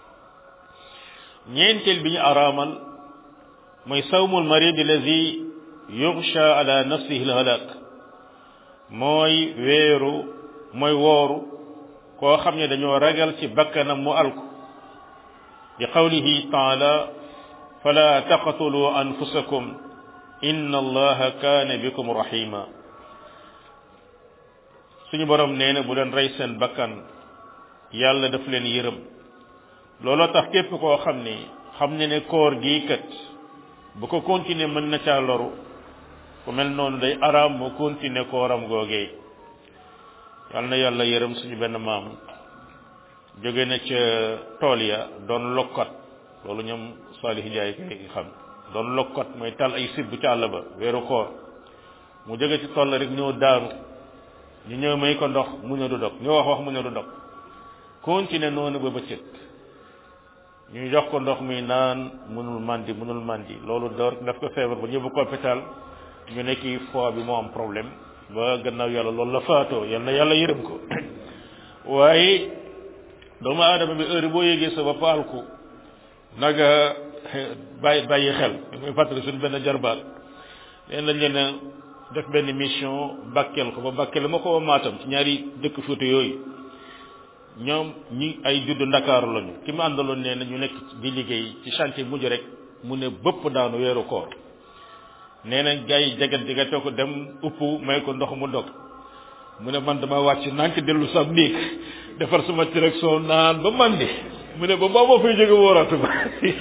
ñeenteel bi ñu araamal mooy sawmul marid allazi yughsha ala nafsihi alhalak mooy weeru mooy wooru koo xam ne dañoo ragal ci bakkanam mu alku bi qawlihi taala fala taqtulu anfusakum inna allaha kaana bikum rahima suñu borom nee na bu leen rey seen bakkan yàlla daf leen yërëm looloo tax képp koo xam ni xam ne ne koor gii kat bu ko continuer mën na caa loru ku mel noonu day araam mu continuer kooram googee yal na yàlla yërëm suñu benn maam jóge na ca tool ya doon lokkat loolu ñoom Salih Njaay kay xam doon lokkat mooy tal ay sibb ca àll ba weeru koor mu jóge ci tool rek ñëw daanu ñu ñëw may ko ndox mu ne du dog ñu wax wax mu ne du dog continuer noonu ba bëccëg ñu jox ko ndox mi naan mënul mandi mënul mandi loolu door daf ko feebar ba ñëbbu ko hôpital ñu ne kii foie bi moo am problème ba gannaaw yàlla loolu la faatoo yal na yàlla yërëm ko waaye doomu aadama bi heure boo yégee sa bopp alku naga bàyyi bàyyi xel muy fàttali suñu benn jarbaat leen lañ leen def benn mission Bakel ko ba Bakel ma ko maatam ci ñaari dëkk Fuuta yooyu ñoom ñi ay juddu ndakaaru lañu ki ma àndaloon nee na ñu nekk di liggéey ci chantier mujj rek mu ne bëpp daanu weeru koor nee na gars yi jagat jagatoo ko dem upp may ko ndox mu dog mu ne man dama wàcc nànk dellu sa néeg defar sama direction naan ba man di mu ne ba booba fay jóge wóoratu ba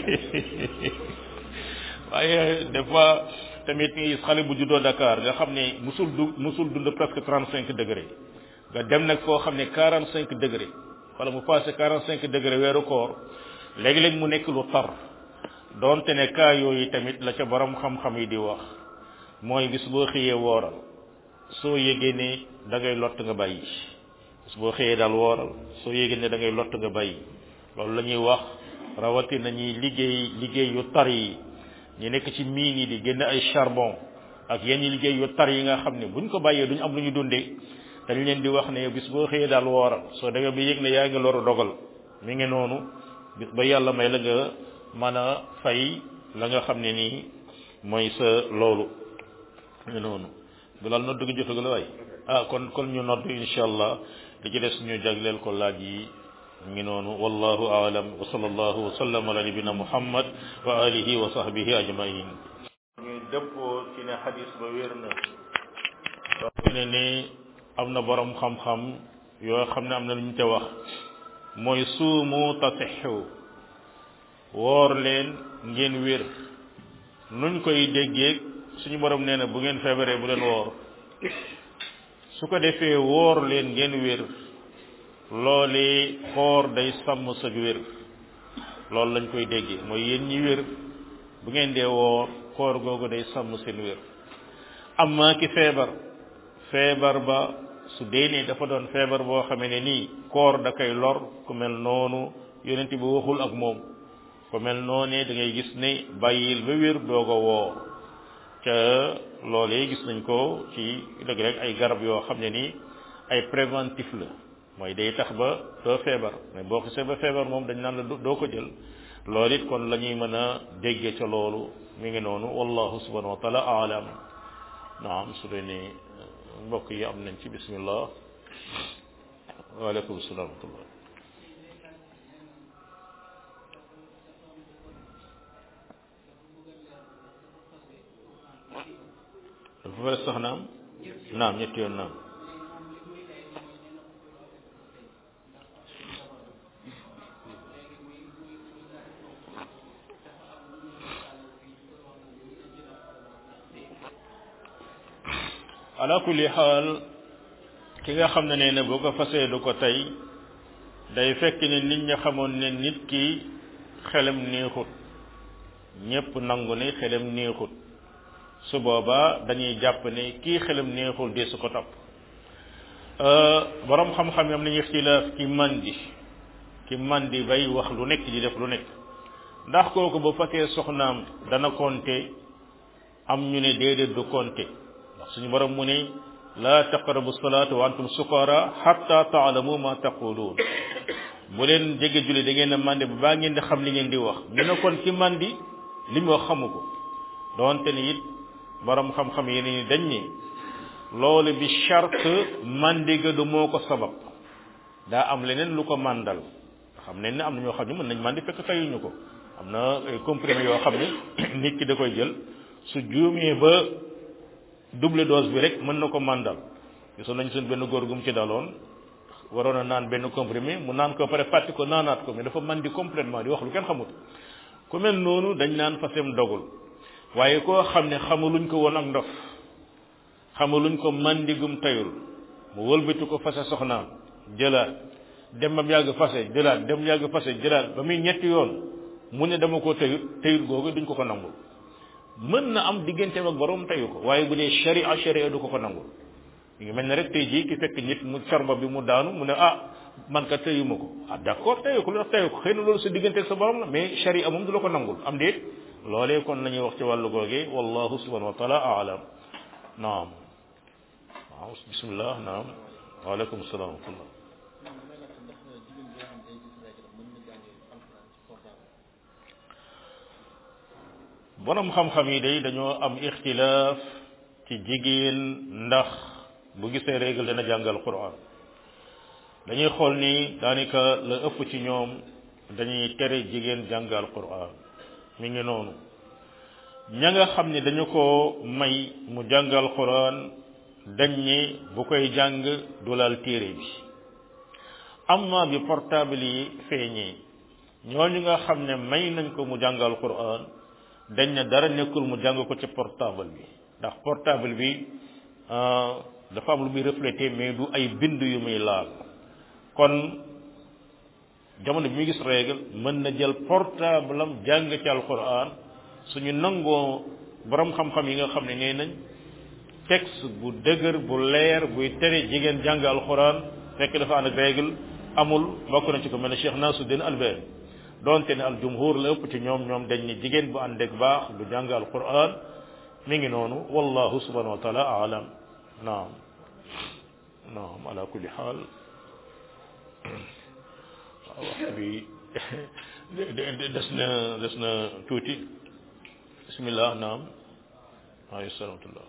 waaye des fois tamit nga gis xale bu juddoo Dakar nga xam ne musul du musul dund presque trente cinq degré nga dem nag foo xam ne quarante cinq degré wala mu passé quarante cinq degré weeru koor léegi-léegi mu nekk lu tar doonte ne cas yooyu tamit la ca borom xam-xam yi di wax mooy bis boo xëyee wooral soo yégee ne da ngay lott nga bàyyi bis boo xëyee daal wooral soo yégee ne da ngay lott nga bàyyi loolu la ñuy wax rawatina ñuy liggéey liggéey yu tar yi ñu nekk ci miin yi di génn ay charbon ak yenn liggéey yu tar yi nga xam ne buñ ko bàyyee duñ am lu ñu dundee dañ leen di wax ne bis boo xëyee daal wooral soo demee ba yëg ne yaa ngi loru dogal mi ngi noonu bis ba yàlla may la nga mën a fay la nga xam ne nii mooy sa loolu mi noonu bilal nodd gi jotagu la waay ah kon kon ñu nodd insha allah li ci des ñu jagleel ko laaj yi ngi noonu wallahu aalam wa sallallahu wa sallam ala nabina muhammad wa alihi wa sahbihi ajmain ñuy dëppoo ci ne xadis ba wér na soo ne ni am na borom xam-xam yoo xam ne am na lu ñu ca wax mooy suumu tasixu woor leen ngeen wér nuñ koy déggee suñu borom nee na bu ngeen feebaree bu leen woor su ko defee woor leen ngeen wér loolee koor day sàmm sa wér loolu lañ koy déggee mooy yéen ñi wér bu ngeen dee woor koor googu day sàmm seen wér amma ki feebar feebar ba su dee ne dafa doon feebar boo xamee ne nii koor da koy lor ku mel noonu yonent bi waxul ak moom ku mel noonee da ngay gis ne bàyyil ba wér doog a woor ca loolee gis nañ ko ci dëgg rek ay garab yoo xam ne nii ay préventif la mooy day tax ba doo feebar mais boo xisee ba feebar moom dañ naan la doo ko jël loolu it kon la ñuy mën a dégge ca loolu mi ngi noonu wallahu subhanahu wa taala aalam naam su dee ne mbokk yi am nañ ci bismillah waaleykum salaam wa rahmatullah dafa fay sax naam naam ñetti yoon naam ala kulli xaal ki nga xam ne nee na boo ko fasee du ko tey day fekk ne nit ña xamoon ne nit ki xelam neexut ñépp nangu ne xelam neexut su boobaa dañuy jàpp ne kii xelam neexul de su ko topp borom xam-xam yam nañu ixtilaaf ki mandi ki mandi bay wax lu nekk di def lu nekk ndax kooku bu fasee soxnaam dana compter am ñu ne déedéet du compter ndax suñu borom mu ne la taqrabu salata wa antum sukara hatta taalamu ma taqulun bu leen jege julli da ngeen a mandi ba baa ngeen di xam li ngeen di wax ñu ne kon ki mandi li mu wax xamu ko doonte ni it borom xam-xam yi ni dañ ni loolu bi charte mandi ga du moo ko sabab daa am leneen lu ko mandal xam ne ne am na ñoo xam ne mën nañ mandi fekk tayuñu ko am na ay comprimé yoo xam ne nit ki da koy jël su juumee ba double dose bi rek mën na ko mandal gisoon nañ suñ benn góor gu mu ci daloon waroon a naan benn comprimé mu naan ko pare fàtti ko naanaat ko mais dafa mandi complètement di wax lu kenn xamut ku mel noonu dañ naan fasem dogul waaye koo xam ne xamaluñ ko woon ak ndof xamaluñ ko mandigum tayul mu wëlbati ko fase soxnaam jëlaat dem ba mu yàgg fase jëlaat dem mu yàgg fase jëlaat ba muy ñetti yoon mu ne dama ko tëyut tëyut googu duñ ko ko nangul mën na am digganteem ak borom teyu ko waaye bu dee sharia sharia du ko ko nangul mi ngi mel ne rek tey jii ki fekk nit mu corba bi mu daanu mu ne ah man ka tëyuma ko ah d'accord tëyu ko lu tax tëyu ko xëy na loolu sa diggante ak sa borom la mais sharia moom du la ko nangul am déet loolee kon la ñuy wax ci wàllu googee wallahu subhanahu wa taala aalam naam waaw bismillah naam waaleykum salaam wa rahmatullah borom xam-xam yi day dañoo am ixtilaaf ci jigéen ndax bu gisee règle dana jàngal quran dañuy xool ni daanaka la ëpp ci ñoom dañuy tere jigéen jàngal quran mi ngi noonu ña nga xam ne dañu ko may mu jàngal quran dañ ni bu koy jàng du laal téere bi amma bi portable yi feeñee ñooñu nga xam ne may nañ ko mu jàngal quran dañ ne dara nekkul mu jàng ko ci portable bi ndax portable bi dafa am lu muy reflété mais du ay bind yu muy laal kon jamono bi muy gis règle mën na jël portable am jàng ci alquran suñu nangoo borom xam-xam yi nga xam ne nee nañ texte bu dëgër bu leer buy tere jigéen jàng alquran fekk dafa ànd ak règle amul bokk na ci ko mel ne Cheikh Nasuddin Albani donte ne al jumhur la ëpp ci ñoom ñoom dañ ni jigéen bu ànd ak baax du jàng alquran mi ngi noonu wallahu subhanahu wa taala alam naam naam ala kulli xaal waaw waxtu bi des na des na tuuti bismillah naam alayhi salaamutullah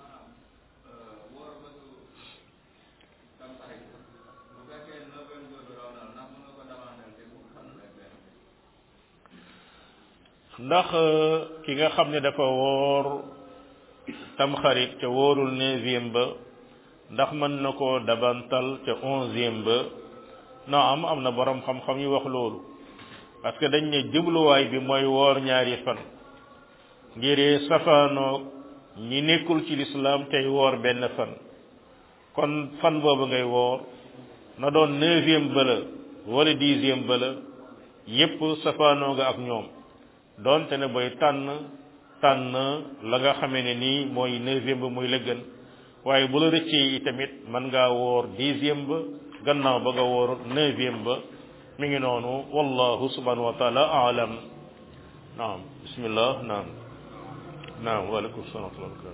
ndax ki nga xam ne dafa woor tamxarit ca wóorul neuvième ba ndax mën na koo dabantal ca onzième ba non am am na borom xam-xam yu wax loolu parce que dañ ne jubluwaay bi mooy woor ñaari fan ngir safaanoo ñi nekkul ci lislaam tey woor benn fan kon fan boobu ngay woor na doon neuvième ba la wala dixième ba la yépp safaanoo nga ak ñoom doonte ne booy tànn tànn la nga xamee ne nii mooy neuvième ba muy la gën waaye bu la rëccee yi tamit mën ngaa woor dixième ba gannaaw ba nga woor neuvième ba mi ngi noonu wallahu subhanahu wa taala alam naam bismillah naam naam waaleykum salaam wa rahmatullah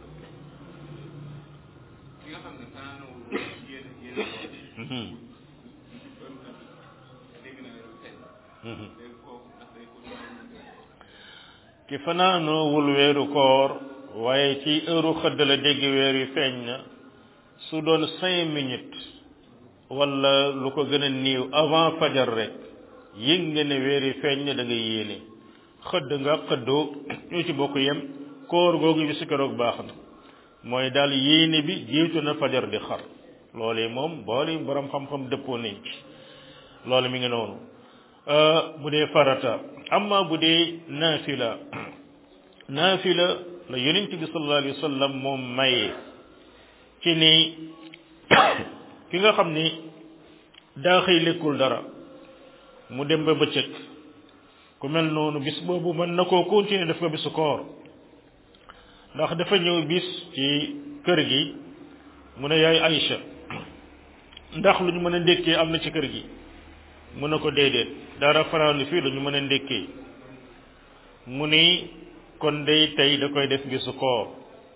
ki fanaanoowul weeru koor waaye ci heure xëdd la dégg weer wi feeñ na su doon cinq minutes wala lu ko gën a néew avant fajar rek yëg nga ne weer wi feeñ na da nga yéene xëdd nga xëddoo ñoo ci bokk yem koor googu bi si keroog baax na mooy daal yéene bi jiitu na fajar di xar loolee moom boole borom xam-xam dëppoo nañ ci loolu mi ngi noonu bu dee farata amma bu dee naafila naafila la yonent bi sallallahu alayhi wa sallam moom maye ci ni ki nga xam ni daa xëy lekkul dara mu dem ba bëccëg ku mel noonu bis boobu mën na koo continuer def ko bisu koor ndax dafa ñëw bis ci kër gi mu ne yaay Aïcha ndax lu ñu mën a ndékkee am na ci kër gi mu ne ko déedéet dara faraanu fii lu ñu mën a ndékkee mu ni kon day tey da koy def bisu koor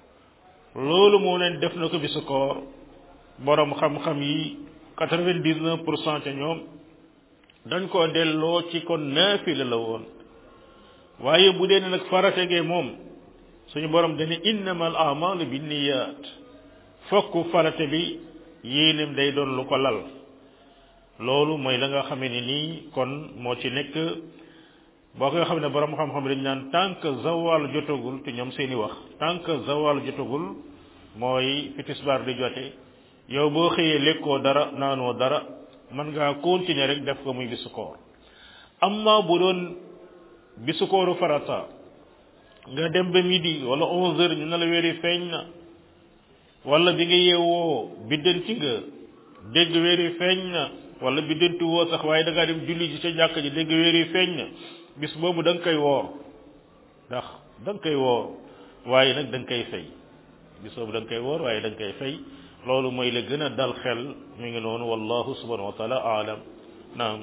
loolu moo leen def na ko bisu koor borom xam-xam yi quatre-vingt-dix-neuf pour cent ca ñoom dañ koo delloo ci kon naafila la woon waaye bu dee nag farategee moom suñu borom dane innamal a'malu binniyat fokk farate bi yéenem day doon lu ko lal loolu mooy la nga xamee ni nii kon moo ci nekk boo ko xam ne borom xam-xam dañ naan tant que zawal jotagul te ñoom seeni wax tant que zawal jotagul mooy fi tisbaar di jote yow boo xëyee lekkoo dara naanoo dara mën ngaa continuer rek def ko muy bisu koor amma bu doon bisu kooru farata nga dem ba midi wala onze heures ñu ne la weeri feeñ na wala bi nga yeewoo biddanti nga dégg weeri feeñ na wala biddanti woo sax waaye da ngaa dem julli ji ca jàkk ji dégg weer yi feeñ na bis boobu da nga koy woor ndax da nga koy woor waaye nag da nga koy fay bis boobu da nga koy woor waaye da nga koy fay loolu mooy la gën a dal xel mi ngi noonu wallahu subhanahu wa taala aalam naam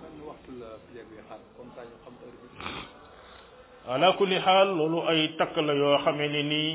ala kulli xaal loolu ay takk la yoo xamee ne nii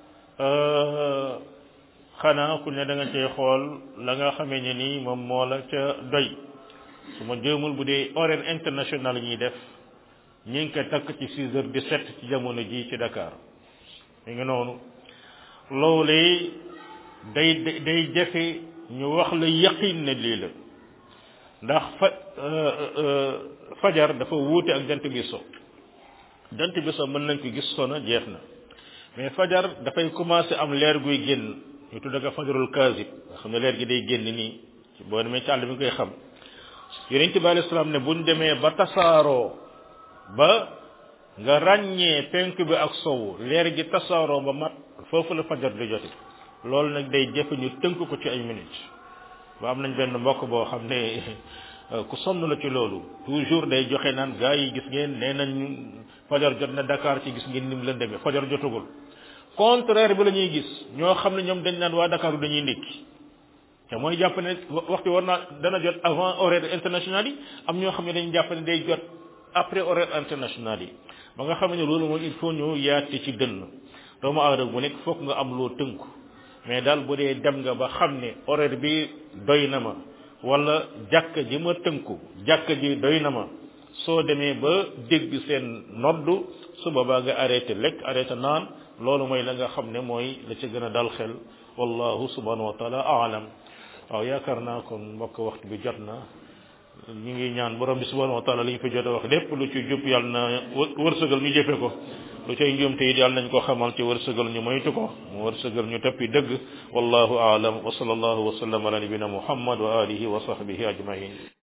xanaa ku ne da nga cee xool la nga xamee ne nii moom moo la ca doy su ma jéemul bu dee horaire international ñuy def ñi ngi ko takk ci six heures dix sept ci jamono ji ci Dakar mi ngi noonu loolee day day jafe ñu wax la yaqin ne lii la ndax fa fajar dafa wuute ak jant bi so jant bi so mën nañ ko gis sona jeex na mais fajar dafay commencé am leer guy génn ñu tudd ko fajarul kaasib nga xam ne leer gi day génn nii boo demee ci àll bi nga koy xam yonent bi alayhi salaam ne buñ demee ba tasaaroo ba nga ràññee penk bi ak sowu leer gi tasaaroo ba mat foofu la fajar di jote loolu nag day jafe ñu tënk ko ci ay minutes ba am nañ benn mbokk boo xam ne ku sonn la ci loolu toujours day joxe naan gaa yi gis ngeen nee nañ fajar jot na Dakar ci gis ngeen ni mu leen demee fajar jotagul contraire bi la ñuy gis ñoo xam ne ñoom dañ naan waa Dakar dañuy ndékki te mooy jàpp ne waxtu war naa dana jot avant horaire international yi am ñoo xam ne dañu jàpp ne day jot après horaire international yi ba nga xam ne loolu moom il faut ñu yaate ci dënn doomu aadama bu nekk foog nga am loo tënku mais daal bu dee dem nga ba xam ne horaire bi doy na ma wala jàkka ji ma tënku jàkka ji doy na ma soo demee ba dégg seen noddu su boobaa nga arrêté lekk arrêté naan loolu mooy la nga xam ne mooy la ca gën a dal xel wallahu subhanahu wa taala aalam waaw yaakaar naa kon mbokk waxtu bi jot na ñu ngi ñaan borom bi subhanahu wa taala li ñu fi jot a wax lépp lu ci jub yàlla na wërsëgal ñu jëfe ko lu cay njuumte it yàlla nañ ko xamal ci wërsëgal ñu moytu ko mu wërsëgal ñu toppi dëgg wallahu aalam wa sallallahu wa sallam ala nabina muhammad wa alihi wa sahbihi ajmain